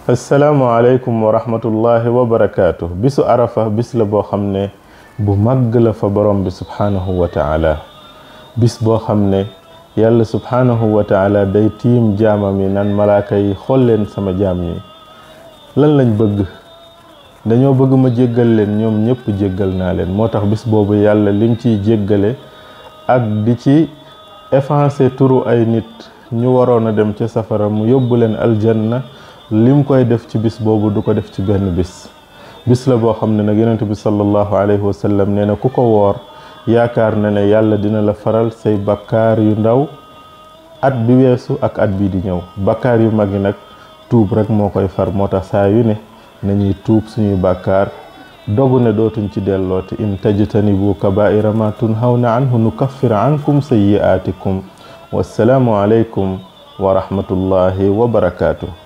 asalaamaaleykum wa rahmatullahi wa barakaatu bisu arafa bis la boo xam ne bu màgg la fa borom bi subhaanahu wa taala bis boo xam ne yàlla subhaanahu wa taala day tiim jaamam yi nan malaaka yi xool leen sama jaam yi lan lañ bëgg dañoo bëgg ma jéggal leen ñoom ñëpp jéggal naa leen moo tax bis boobu yàlla lim ciy jéggale ak di ci effacer turu ay nit ñu waroon a dem ca safara mu yóbbu leen aljanna lim koy def ci bis boobu du ko def ci benn bis bis la boo xam ne nag yonent bi sallallahu alayhi wa sallam nee na ku ko woor yaakaar na ne yàlla dina la faral say bakkaar yu ndaw at bi weesu ak at bii di ñëw bakkaar yu mag yi nag tuub rek moo koy far moo tax saa yu ne nañuy tuub suñuy bàkkaar dogu ne dootuñ ci dellooti in tajtanibu kabaira ma tunhawna anhu nukaffir ankum sayyi'atikum wassalaamu alaykum wa rahmatullahi wa barakaatu